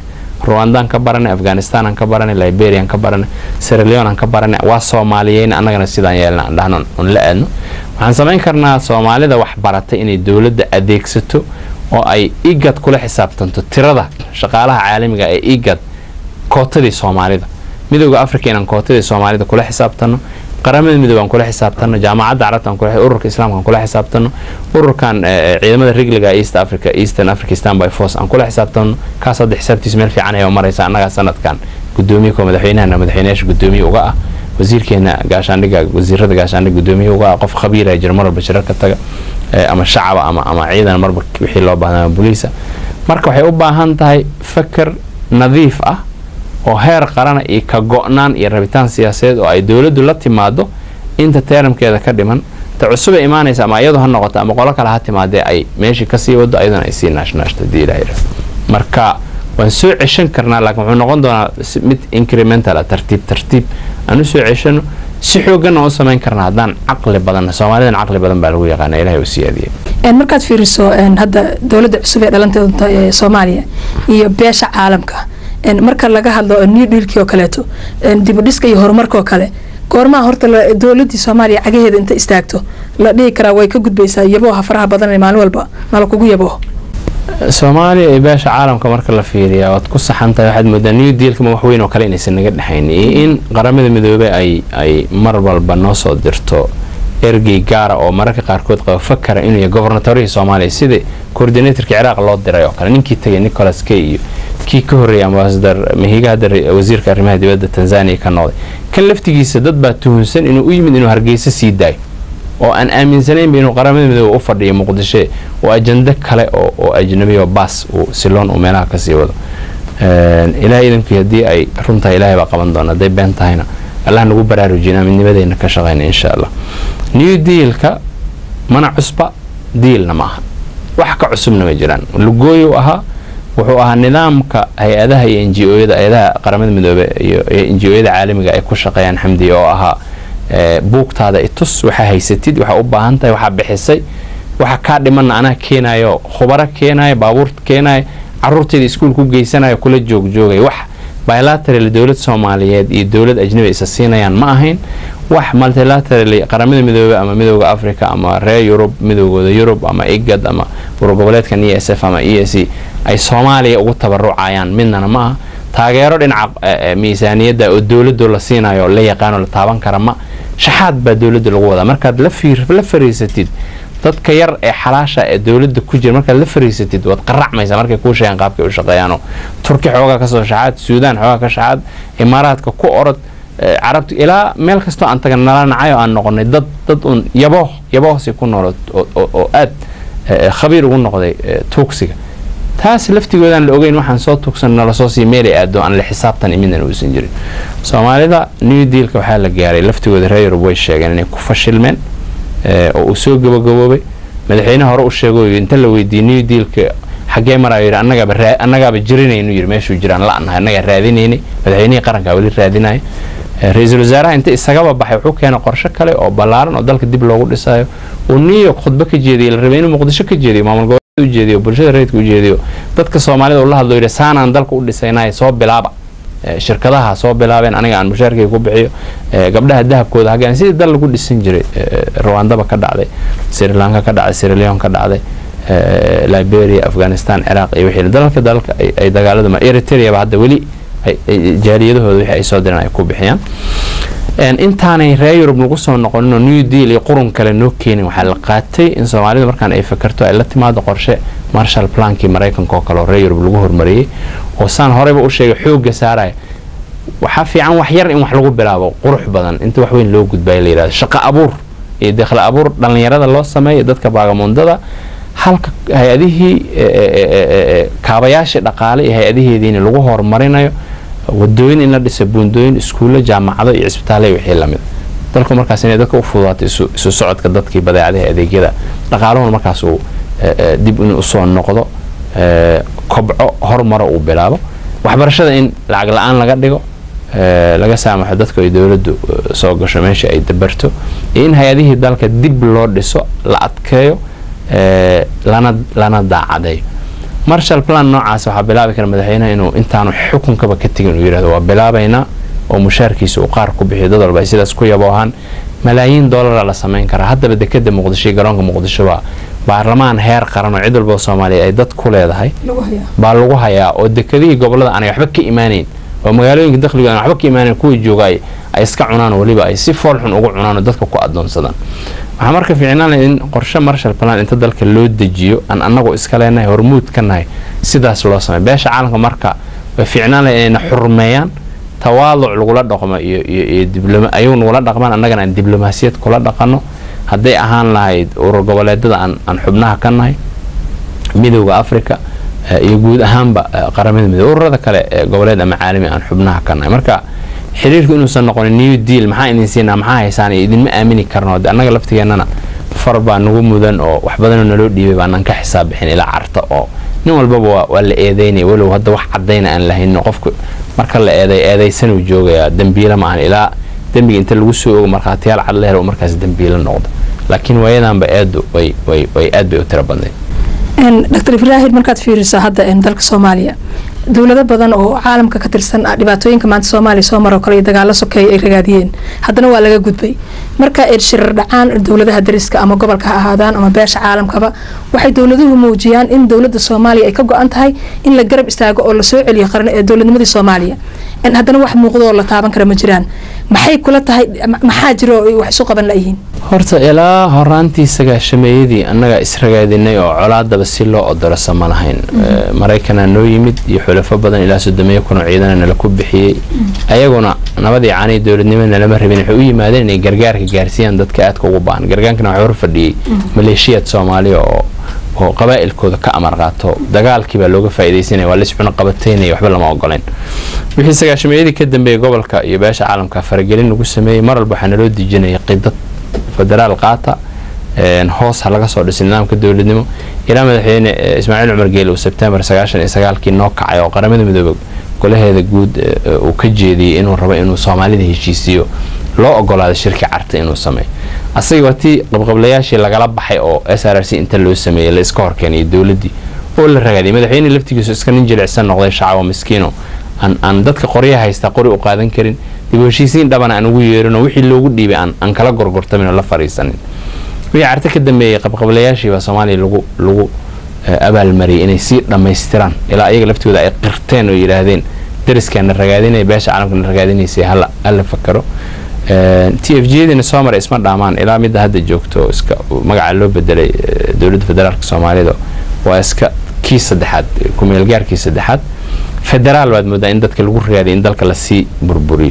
ruwandaan ka baranay afghanistanaan ka baranay liberian ka baranay seraleonaan ka baranay waa soomaaliyeyna annagana sidaan yeelna aan dhahno un la aadno waxaan samayn karnaa soomaalida wax baratay inay dowladda adeegsato oo ay igad kula xisaabtanto tirada shaqaalaha caalamiga ee igad kootadii soomaalida midooda africa inaan kootadii soomaalida kula xisaabtano qaramada midoobe aan kula xisaabtano jaamacadda carabta aan kula ururka islaamka aan kula xisaabtano ururkan ciidamada rigliga east africa eastern africa standby force aan kula xisaabtano kaas hadda xisaabtiisa meel fiican ayaa maraysa annagaa sanadkan gudoomiye ko madaxweynahana madaxweynayaasha gudoomiye uga ah wasiirkeena gaashaandhiga wasiirada gaashaandhiga gudoomiye uga ah qof khabiira jira mar walba shirar ka taga ama shacaba ama ama ciidan marba wixii loo baahdaa boliisa marka waxay u baahan tahay fakar nadiif ah oo heer qarana iyo ka go-naan iyo rabitaan siyaasadeed oo ay dowladdu la timaado inta teeramkeeda ka dhiman ta cusub ay imaanaysa ama iyadu ha noqoto ama qolo kale ha timaadee ay meeshii kasii wado ayaduna ay sii naashnaashto hadii ilaha yidhahdo marka waan soo ceshan karnaa laakiin wuxuu noqon doonaa mid incremental ah tartiib tartiib aan u soo ceshano si xooganna u samayn karnaa haddaan caqli badanna soomaalidan caqli badan baa lagu yaqaana ilahay u siyaadiyay markaad fiiriso hadda dowladda cusub ee dhalanteeda ee soomaaliya iyo beesha caalamka marka laga hadlo new dealkii oo kaleeto dibudhiska iyo horumarka oo kale goormaha horta dowladii soomaaliya cagaheeda inta istaagto la dhihi karaa way ka gudbaysaa yabooha faraha badan maalin walba nala kugu yaboo soomaaliya iyo beesha caalamka marka la fiiriyaa waad ku saxantahay waxaad moodaa new dealkama wax weyn oo kale inaysan naga dhexayn iyo in qaramada midoobey ay ay mar walba noo soo dirto ergey gaara oo mararka qaarkood qaba fakara inuu yahay gobernatorihii soomaaliya sida coordinatorka ciraaq loo diray oo kale ninkii tagay nicholas kay iyo kii ka horreeyay ambasadar mahiga hadda wasiirka arrimaha dibadda tanzania ka noqday kan laftigiisa dad baa tuhunsan inuu u yimid inuu hargeysa sii daayo oo aan aaminsanaynba inuu qaramada midoobe u fadhiyo muqdisho oo ajando kale oo ajnabi oo baas uu siloon uu meelaha kasii wado ilahay idankii haddii ay runtahay ilahay baa qaban doona hadday been tahayna allah nagu baraarujina midnimadeyna ka shaqayna insha allah new dealka mana cusba diilna ma aha wax ka cusubna ma jiraan lugooyu ahaa wuxuu ahaa nidaamka hay-adaha iyo n g oyada hay-adaha qaramada midoobe iyo n g oyada caalamiga ay ku shaqeeyaan xamdiya oo ahaa buugtaada itus waxaa haysatid waxaa u baahan tahay waxaa bixisay waxa kaa dhimanna anaa keenayo khubaro keenayo baabuur keenayo caruurteeda iskuul ku geysanayo kula joogjoogay wax bilateral dowlad soomaaliyeed iyo dowlad ajnabi isa siinayaan ma ahayn wax multilateral qaramada midoobe ama midooda africa ama reer yurub midoogooda yurub ama igad ama urgoboleedkan e s f ama e s ay soomaaliya ugu tabarucayaan midnana ma aha taageero dhinaca miisaaniyadda oo dowladdu la siinayo la yaqaano la taaban kara ma shaxaad baa dowladda lagu wadaa markaad la fariisatid dadka yar ee xalaasha ee dowladda ku jira markaad la fariisatid waad qaracmaysaa markay kuu sheegaan qaabkay u shaqeeyaano turki xoogaa kasoo shaxaad suudaan xoogaa ka shaxaad imaaraadka ku orod carabta ilaa meel kastoo aan tagan nala nacayo aan noqonay dad dad uun yabooh yaboohsi ku noolo oo aad khabiir ugu noqday tuugsiga taas laftigoodaan la ogeyn waxaan soo tugsan nala soo sii meelay aado aan la xisaabtan midna uusan jirin soomaalida new dealka waxaa la gaaray laftigooda reer yurub way sheegeen inay ku fashilmeen oo uu soo gabagaboobay madaxweyne hore u sheego inta la weydiiyey new dealka xaggee marayo yidhi annagaaba annagaaba jirinaynu yidhi meeshuu jiraan la-nahay annagaa raadinaynay madaxweynihii qarankaa weli raadinaya ra-iisul wasaaraha inta isagaba baxay wuxuu keenay qorshe kale oo ballaaran oo dalka dib loogu dhisayo uu new york khudbo ka jeediyey la rabay inuu muqdisho ka jeediyo maamul goboleed u jeediyo bulshada reedka u jeediyo dadka soomaalida uu la hadlo yidhi saanaan dalka u dhisaynay soo bilaaba shirkadaha soo bilaabeen aniga aan mushaarkay ku bixiyo gabdhaha dahabkooda hagaan sidii dal lagu dhisan jiray rwandaba ka dhacday sri lanka ka dhacday sri leon ka dhacday liberia afghanistan ciraaq iyo wixii dalalka dalalka ay dagaalada eritreaba hadda weli jaaliyadahooda wixii ay soo direen ay ku bixiyaan intaanay reer yurub lagu soo noqoninoo new deal iyo qurun kale noo keenin waxaa la qaatay in soomaalida markaan ay fakarto ay la timaado qorshe marshal plankii maraykanka oo kale oo reer yurub lagu hormariyey oo saan horeyba u sheegay xoogga saaraya waxaa fiican wax yar in wax lagu bilaabo qurux badan inta wax weyn loo gudbaya la yidhahdo shaqo abuur iyo dakhli abuur dhallinyarada loo sameeyo dadka baagamuundada halka hay-adihii kaabayaashii dhaqaale iyo hay-adaheediina lagu horumarinayo wadooyin in la dhisa buundooyin iskuulle jaamacado iyo cisbitaale wixii lamid dalku markaas inay dadka u fududaato isu socodka dadkii badeecadaha adeegyada dhaqaaluhuna markaas uu dib in usoo noqdo kobco horumaro uu bilaabo waxbarashada in lacag la-aan laga dhigo laga saamaxo dadku ay dowladdu soo gasho meesha ay dabarto iyo in hay-adihii dalka dib loo dhiso la adkeeyo lana lana daacadeeyo marshal plan noocaas waxaa bilaabi kara madaxweynaha inuu intaanu xukunkaba ka tegin uu yidhahdo waa bilaabaynaa oo mushaarkiisa uu qaar ku bixiyo dad walba ay sidaas ku yaboohaan malaayiin doolara la samayn karaa haddaba dekeda muqdisho iyo garoonka muqdisho waa baarlamaan heer qaran oo cid walba oo soomaaliya ay dad ku leedahay baa lagu hayaa oo dekedihii gobolada aanay waxba ka imaanayn oo magaalooyinka dakhliga aan waxba ka imaanayn kuwii jooga ay iska cunaan weliba ay si foolxun ugu cunaan oo dadka ku adoonsadaan waxaa marka fiicnaan in qorshe marshal plan inta dalka loo dejiyo aan annagu iska leenahay hormuud ka nahay sidaas loo samey beesha caalamka marka way fiicnaan lahay inayna xurmeeyaan tawaaduc lagula dhaqmo iyo iyo ayagu nagula dhaqmaan annagana aan diblomaasiyad kula dhaqano hadday ahaan lahayd urur goboleedada aan aan xubnaha ka nahay midowda africa iyo guud ahaanba qaramada midoobe ururada kale ee goboleed ama caalami aan xubnaha ka nahay marka xiriirku inuusan noqonin new deal maxaa idin siinaa maxaa haysaan iyo idinma aamini karno de annaga laftigeennana far baa nagu mudan oo wax badanoo naloo dhiibay baanaan ka xisaab bixin ilaa carta oo nin walbaba waa la eedeynaya walow hadda wax cadayna aan lahayno qofku marka la eeday eedaysanuu joogayaa dembiila ma ahan ilaa dembiga inta lagu soo ogo markhaatiyaal cad la helo markaas dembiila noqdo laakiin waayadanba eedu way way way aad bay u tiro badnayd dr ibraahim markaad fiiriso hadda dalka soomaaliya dowlado badan oo caalamka ka tirsan dhibaatooyinka maanta soomaaliya soo maroo kale iyo dagaalo sokeeya ay ragaadiyeen haddana waa laga gudbay marka shirar dhacaan dowladaha dariska ama gobolka ha ahaadaan ama beesha caalamkaba waxay dowladuhu muujiyaan in dowlada soomaaliya ay ka go-an tahay in la garab istaago oo lasoo celiyo qaran ee dowladnimadii soomaaliya haddana wax muuqdo oo la taaban kara ma jiraan maxay kula tahay maxaa jira oo wax isu qaban layihiin horta ilaa horaantii sagaashameeyadii annagaa isragaadinay oo colaadaba si loo odorosa ma lahayn maraykanaa noo yimid iyo xulafo badan ilaa sodomeeyo kunoo ciidana nala ku bixiyey ayaguna nabadii caanii dowladnimo nalama rabin waxay u yimaadeen inay gargaarka gaarsiiyaan dadka aadka ugu baahan gargaankana waxaa hor fadhiyey maleeshiyaad soomaaliya oo oo qabaa'ilkooda ka amar qaato dagaalkii baa looga faa'iidaysanaya waa lis cuno qabataynaya waxba lama ogoleyn wixii sagaashameeyadii ka dambeeyey gobolka iyo beesha caalamka faragelin lagu sameeyey mar walba waxaa naloo dejinaya qidad federaal qaata hoos ha laga soo dhisay nidaamka dowladnimo ilaa madaxweyne ismaaciil cumar geele uu sebtembar sagaashan iyo sagaalkii noo kacay oo qaramada midoobe golaheeda guud uu ka jeediyey inuu rabo inuu soomaalida heshiisiyo loo ogolaaday shirki carta inuu sameeyo asaga waa tii qabqablayaashii lagala baxay oo s r r c inta loo sameeyey la iska horkeenay dowladdii oo la ragaadiyay madaxweyne laftigiisu iska nin jilicsan noqday shacabo miskiino aan aan dadka qorya haystaa qori u qaadan karin dib u heshiisiin dhabana aan ugu yeerinoo wixii loogu dhiibay aan aan kala gorgortamin oo la fariisanin wixii carta ka dambeeyey qabqablayaashii baa soomaaliya lagu lagu abaalmariyay inay sii dhammaystiraan ilaa iyaga laftigooda ay qirteen oo yidhaahdeen dariskaana ragaadinaya beesha caalamkana ragaadinaysay hala hala fakaro t f g-diina soo maray isma dhaamaan ilaa midda hadda joogto iska magaca loo bedelay dowladda federaalka soomaalida waa iska kii saddexaad kumeelgaarkii saddexaad federaal baad moodaa in dadka lagu raadiya in dalka lasii burburiyo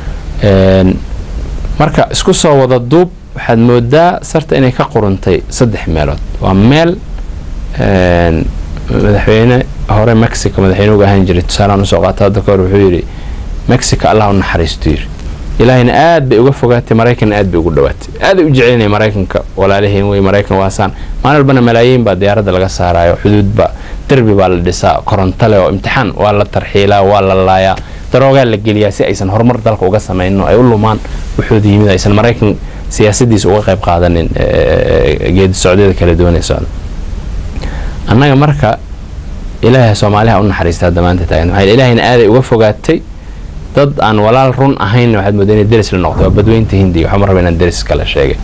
marka isku soo wada duub waxaad moodaa sarta inay ka quruntay saddex meelood waa meel madaxweyne hore mexico madaxweyne uga ahaan jiray tusaalaan usoo qaata hadda kahor wuxuu yidhi mexico allah u naxariistu yiri ilaahayna aad bay uga fogaatay maraykanna aad bay ugu dhawaatay aaday u jecelnay maraykanka walaalaheen wey maraykan waasaan maalin walbana malaayiin baa diyaaradda laga saaraayo xuduudba derbi baa la dhisaa korontale oo imtixaan waa la tarxiilaa waa la laayaa daroogaa la geliyaa si aysan horumar dalka uga samaynin ay u lumaan wuxuuda yimid aysan maraykan siyaasadiisa uga qayb qaadanin geedi socdyada kala duwanay socda annaga marka ilaahay soomaaliha u naxariista hadda maanta taagan maxaa ilaahayna aaday uga fogaatay dad aan walaal run ahayn waxaad moodaa inay deris la noqdo waa badweynta hindiga waxaa ma raba inaan deris kala sheegay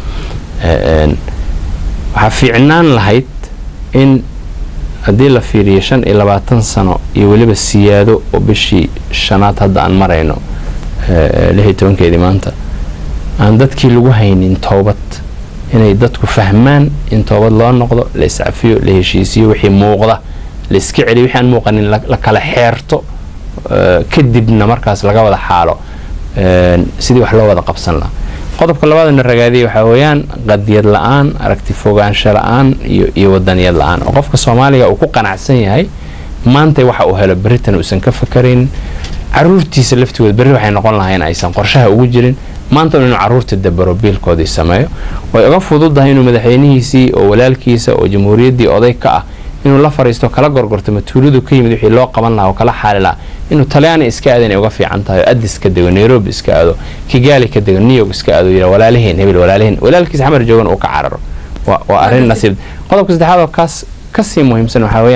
waxaa fiicnaan lahayd in haddii la fiiriyo shan iyo labaatan sano iyo weliba siyaado oo bishii shanaad hadda aan marayno lix iyo tobankeedii maanta aan dadkii lagu haynin toobad inay dadku fahmaan in toobad loo noqdo la iscafiyo la heshiisiyo wixii muuqda la iska celiyo wixii aan muuqanin la kala xeerto kadibna markaas laga wada xaalo sidii wax loo wada qabsan lahaa qodobka labaadana ragaadiyay waxaa weeyaan qadiyad la-aan aragti fogaansho la-aan iyo iyo wadaniyad la-aan oo qofka soomaaliga uu ku qanacsan yahay maanta waxa uu helo beritan uusan ka fakarayn caruurtiisa laftigooda berri waxay noqon lahayn aysan qorshaha ugu jirin maanta inuu caruurta dabaro biilkoodii sameeyo way uga fududahay inuu madaxweynihiisii oo walaalkiisa oo jamhuuriyaddii oday ka ah inuu la fariisto kala gorgorto matuuladu ka yimid wixii loo qaban lahaa oo kala xaali lahaa inuu talyaani iska aado inay uga fiican tahay oo addis ka dego nairobi iska aado kigaali ka dego new york iska aado yira walaalaheen hebel walaalaheen walaalkiisa xamar joogan uu ka cararo waa arrin nasiib qodobka saddexaad oo kaas kasii muhiimsan waxaa weeyaan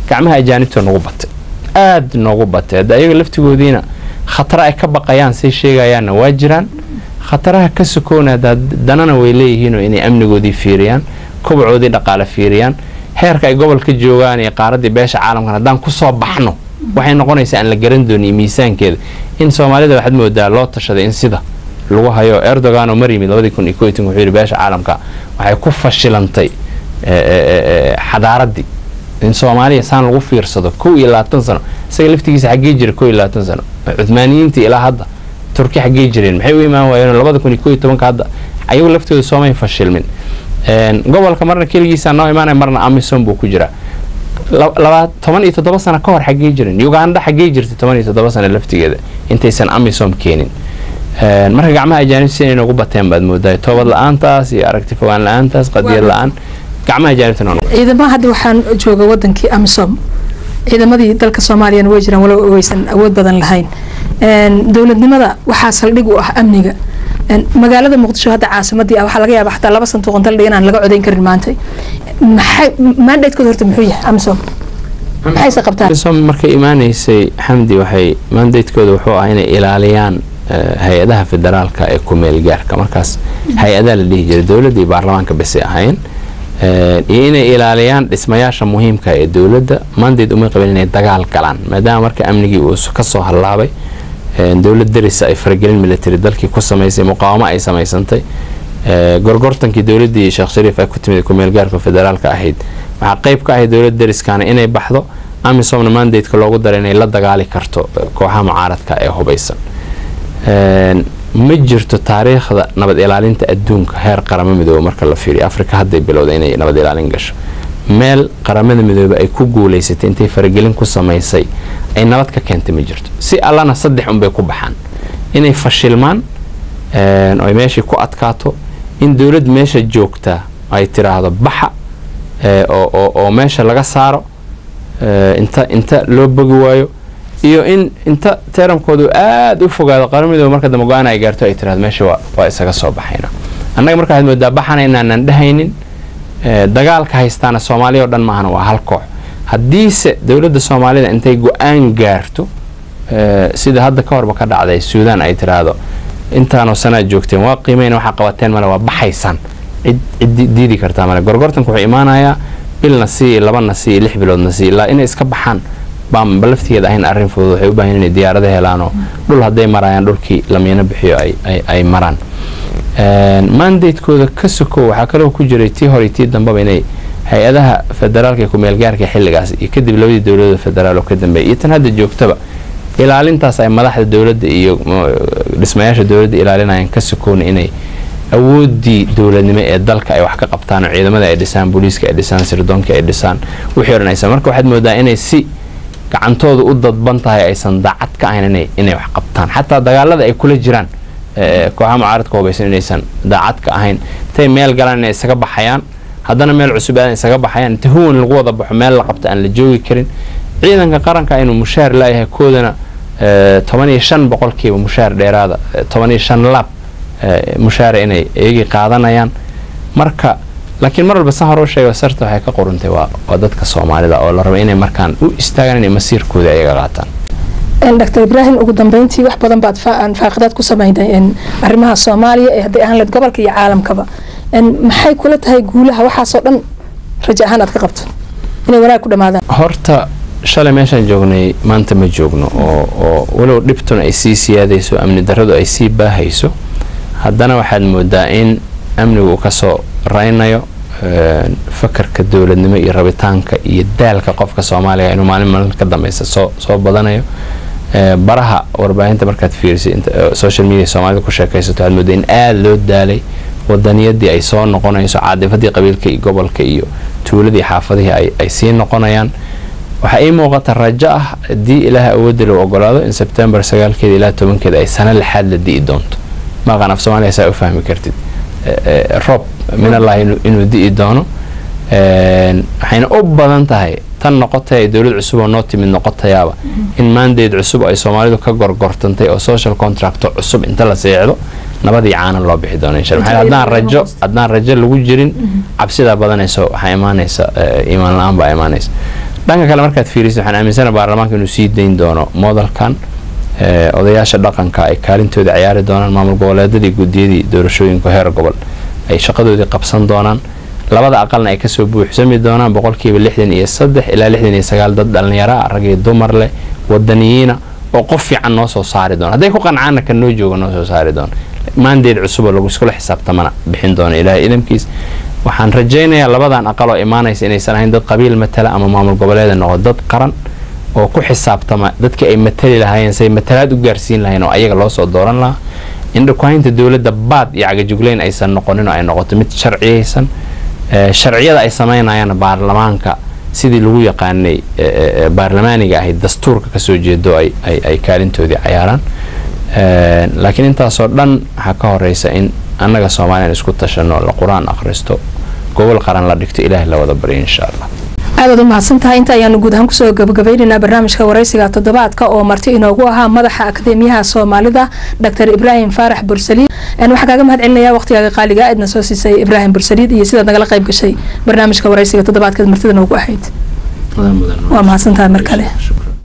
gacmaha ajaanibta noogu batay aada noogu batay hadda ayaga laftigoodiina khatara ay ka baqayaan say sheegayaanna waa jiraan khataraha ka sokoona danana way leeyihiinoo inay amnigoodii fiiriyaan kobacoodii dhaqaale fiiriyaan heerka ay gobolka joogaan iyo qaaraddii beesha caalamkan haddaan kusoo baxno waxay noqonaysaa aan la garan dooniyo miisaankeeda in soomaalida waxaad moodaa loo tashaday in sida lagu hayo erdogan oo mar yimid labadii kun iyo ko wuxuu yidhi beesha caalamka waxay ku fashilantay xadaaraddii in soomaaliya saan lagu fiirsado kow iyo labaatan sano isaga laftigiisa xaggee jira kow iyo labaatan sano cuthmaaniyiintii ilaa hadda turki xaggee jireen maxay u imaan waayeen labada kun iyo ko iyo tobanka hadda ayagu laftooda soomay fashilmin gobolka marna keligiisa noo imaanaya marna amisom buu ku jiraa toban iyo toddoba sano ka hor xaggee jirin uganda xaggee jirtay toban iyo toddoba sano laftigeeda intaysan amisom keenin marka gacmaha ajaanib si inay noogu bateen baad moodaa toobad la-aantaas iyo aragti fogaan la-aantaas qadiyad la-aan gacmaha ajaanibta ciidamaha hadda waxaan jooga wadankii amisom ciidamadii dalka soomaaliyana way jiraan walow waysan awood badan lahayn dowladnimada waxaa saldhig u ah amniga magaalada muqdisho hadda caasimadii ah waxaa laga yaaba xataa laba santuuqan daldhig inaan laga codayn karin maanta maxay mandatekooda horta muxuu yahay amisom maxayse qabtaan amisom markay imaanaysay xamdi waxay mandatekooda wuxuu ah inay ilaaliyaan hay-adaha federaalka ee kumeel gaarka markaas hay-adaa la dhihi jiray dowladda iyo baarlamaanka basay ahayn iyo inay ilaaliyaan dhismayaasha muhiimka ee dowladda mandate umay qabeen inay dagaal galaan maadaama marka amnigii uu kasoo hallaabay dowlad darisa ay faragelin military dalkii ku samaysay muqaawamo ay samaysantay gorgortankii dowladdii sheekh shariif ay ku timid kumeel gaarka federaalka ahayd waxaa qayb ka ahayd dowlad dariskaana inay baxdo amisomna mandateka loogu daray inay la dagaali karto kooxaha mucaaradka ee hubaysan ma jirto taariikhda nabad ilaalinta adduunka heer qaramo midoobe marka la fiiriyo afrika hadday bilowda inay nabad ilaalin gasho meel qaramada midoobe ay ku guulaysatay intay faragelin ku samaysay ay nabad ka keentay ma jirto si allana saddex unbay ku baxaan inay fashilmaan oy meeshii ku adkaato in dowlad meesha joogtaa ay tiraahdo baxa oo meesha laga saaro inta inta loo bogi waayo iyo in inta teramkoodu aada u fogaado qaran midoobe marka dambe go-aan ay gaarto ay tirahdo meesha waa isaga soo baxayna annaga marka waxaad moodaa baxana inaanan dhehaynin dagaalka haystaana soomaaliya oo dhan maahana waa hal koox haddiise dowladda soomaalida intay go-aan gaarto sida hadda ka horba ka dhacday suudaan ay tiraahdo intaanoo sanaad joogteen waa qiimeyn waxaa qabateen male waa baxaysaan cid cid diidi kartaa male gorgortanku wuxuu imaanayaa bilna sii labana sii lix biloodna sii ilaa inay iska baxaan baanba laftigeeda ahayn arrin fudud waxay u baahan inay diyaarada helaanoo dhul hadday marayaan dhulkii lamiino bixiyo ay maraan mandatekooda ka sokow waxaa kaloo ku jiray tii hore tii dambaba inay hay-adaha federaalka ee kumeelgaarka xilligaas iyo kadib labadii dowladda federaal oo ka dambeeya iyo tan hadda joogtaba ilaalintaas ay madaxda dowladda iyo dhismayaasha dowladda ilaalinayaan ka sokowna inay awoodii dowladnimo ee dalka ay wax ka qabtaan oo ciidamada ay dhisaan booliiska ay dhisaan sirdoonka ay dhisaan wixii o dhan aysan marka waxaad moodaa inay si gacantooda u dadban tahay aysan daacad ka ahayn inay wax qabtaan xataa dagaalada ay kula jiraan kooxaha mucaaradka hubaysan inaysan daacad ka ahayn intay meel galaan inay isaga baxayaan haddana meel cusub aadan isaga baxayaan inta huwan lagu wada baxo meel la qabta aan la joogi karin ciidanka qaranka inuu mushaar laayahay koodana toban iyo shan boqolkiiba mushaar dheeraada toban iyo shan laab mushaara inay iyagii qaadanayaan marka laakiin mar walba san hore u sheega sarta waxay ka qoruntay waa dadka soomaalida oo la raba inay markaan u istaagaan inay masiirkooda ayaga qaataan dr ibraahim ugu dambeyntii wax badan baad faaqidaad ku sameynay arrimaha soomaaliya ee hadday ahaan leed gobolka iyo caalamkaba maxay kula tahay guulaha waxaasoo dhan raja ahaan aad ka qabto inay wanaag ku dhamaadaan horta shalay meeshaan joognay maanta ma joogno oo walow dhibtuna ay sii siyaadayso amni daradu ay sii baahayso haddana waxaad moodaa in amnigu uu kasoo raynayo fakarka dowladnimo iyo rabitaanka iyo daalka qofka soomaaliga inuu maalin maalin ka dambeysa soo soo badanayo baraha warbaahinta markaad fiirisay social media soomaalida ku sheekaysato waxaad moodaa in aada loo daalay wadaniyadii ay soo noqonayso caadifadii qabiilka iyo gobolka iyo tuuladii xaafadihii ay sii noqonayaan waxaa ii muuqata rajo ah haddii ilaaha awoodda lou ogolaado in sebtembar sagaalkeeda ilaa tobankeeda ay sano lixaad la di'i doonto maqan af soomaaliya saa u fahmi kartid roob minallahi inuu di'i doono waxayna u badan tahay tan noqotay dowlad cusub oo noo timid noqotayaaba in maandeed cusub ay soomaalidu ka gorgortantay oo social contract cusub inta la seexdo nabadii caanan loo bixi doono insha Allah haddaan rajo haddaan rajo lagu jirin cabsidaa badanayso waxaa imaanaysa iimaan la-aan baa imaanaysa dhanka kale markaad fiiriso waxaan aaminsana baarlamaanka inuu sii dayn doono moodalkan odayaasha dhaqanka ay kaalintooda ciyaari doonaan maamul goboleedadii guddiyadii doorashooyinka heer gobol ay shaqadoodii qabsan doonaan labada aqalna ay kasoo buuxsami doonaan boqolkiiba lixdan iyo saddex ilaa lixdan iyo sagaal dad dhallinyara rag iyo dumar leh wadaniyiina oo qof fiican noo soo saari doona hadday ku qancaana kan noo jooga noo soo saari doona maandeed cusuboo lagu iskula xisaabtamana bixin doona ilaahay idamkiis waxaan rajaynayaa labadan aqal oo imaanaysa inaysan ahayn dad qabiil matala ama maamul goboleeda noqo dad qaran oo ku xisaabtama dadkii ay matali lahaayeen say matalaad u gaarsiin lahayn oo ayaga loo soo dooran lahaa indhakuhaynta dowladda baad iyo cagajugleyn aysan noqonin oo ay noqoto mid sharciyaysan sharciyada ay sameynayaan baarlamaanka sidii lagu yaqaanay baarlamaaniga ahayd dastuurka kasoo jeedo ay kaalintoodii cayaaraan laakiin intaasoo dhan waxaa ka horeysa in annaga soomaaliyan isku tashano la qur-aan akhristo gobol qaran la dhigto ilaahay la wada baryo insha allah aadaad u mahadsan tahay inta ayaanu guud ahaan kusoo gabagabeynaynaa barnaamijka waraysiga toddobaadka oo marti inoogu ahaa madaxa akademiyaha soomaalida dr ibraahim faarax bursaliid waxaa kaaga mahad celinaya waqtigaaga qaaliga aadna soo siisay ibraahim bursaliid iyo sidaad nagala qayb gashay barnaamijka waraysiga toddobaadkeed martida noogu ahayd waa mahadsan tahay mar kale